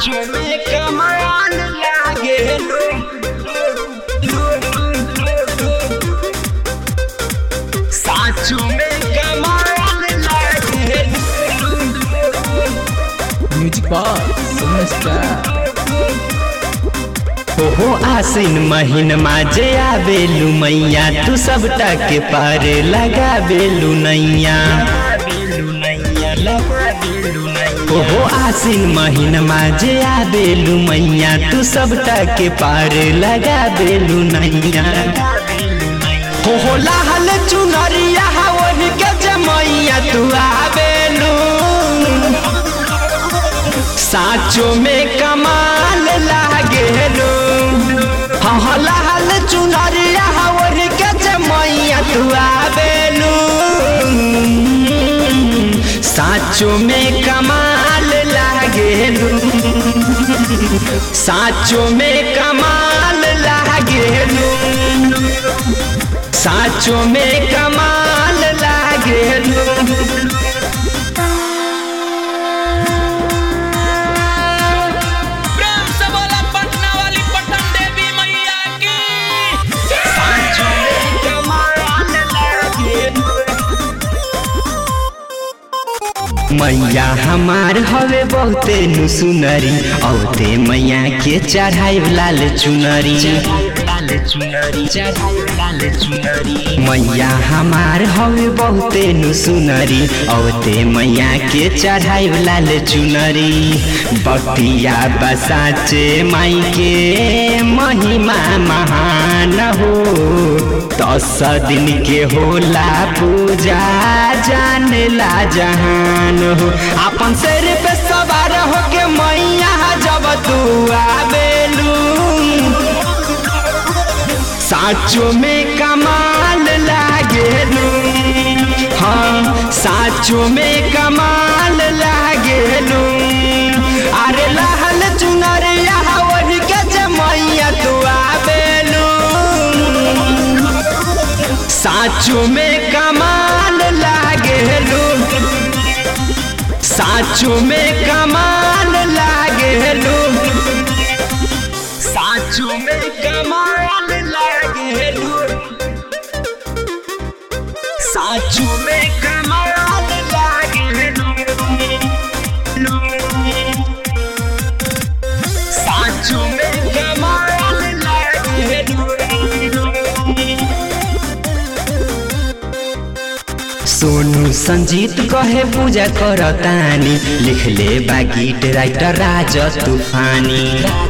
साचो में कमाल लागे लो साचो में कमाल लागे म्यूजिक बॉक्स सुपर ओहो आसिन महीन माजे आवेलू मैया तू सबटा के पार लगा बेलू नैया ओहो आसिन महीन माजे आवेलू मैया तू सबटा के पार लगा बेलू नैया हो लाहल चुनरिया वही के जमैया तू आवेलू साचो में कमाल लागे लो हल हल चुनरिया हवर के जमैया तू आवेलू साचो में कमाल लागे लो साचो में कमाल लागे लो साचो में कमाल लागे लो प्रेम से बोला पटना वाली पटन देवी मैया की मैया हमार हवे बहुते नु सुनरी औते मैया के चढ़ाई लाल चुनरी मैया हमार हवे बहुते नु सुनरी औते मैया के चढ़ाई लाल चुनरी बटिया बसाचे माई के महिमा महान हो दस दिन के होला पूजा जानेला जहान हो अपन सिर पे सवार हो के मैया जब तू आवेलू साचो में कमाल लागेलू हाँ साचो में कमाल लागेलू अरे लहल चुनरिया वही के जमैया तू आवेलू साचो में कमाल लागेलू साचो में कमाल लागेलू साचो में कमाल लागेलू साचो में कमाल लागेलू साचो में कमाल लागेलू सोनू संजीत कहे पूजा करतानी लिख ले बा गीत राइटर राज तूफानी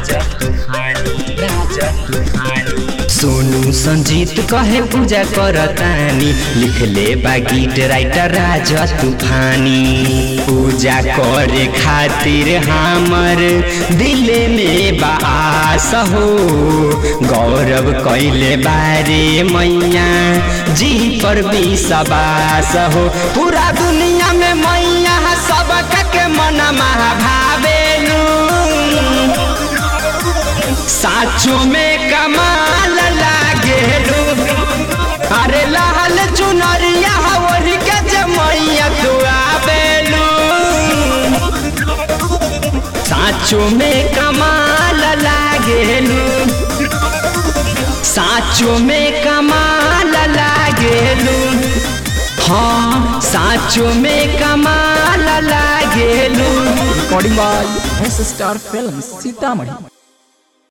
सोनू संजीत कहे पूजा करतानी लिख ले बा गीत राइटर राज तूफानी पूजा करे खातिर हमर दिल में बास हो गौरव कैले बारे मैया जी पर भी सबास हो पूरा दुनिया में मैया सबका के मन भावेलू साचो में कमाल लागेलू अरे लाल चुनरिया वही के जमैया तू आवेलू साचो में कमाल लागेलू साचो में कमाल लागेलू हाँ साचो में कमाल लागेलू recording by S star film Sitamarhi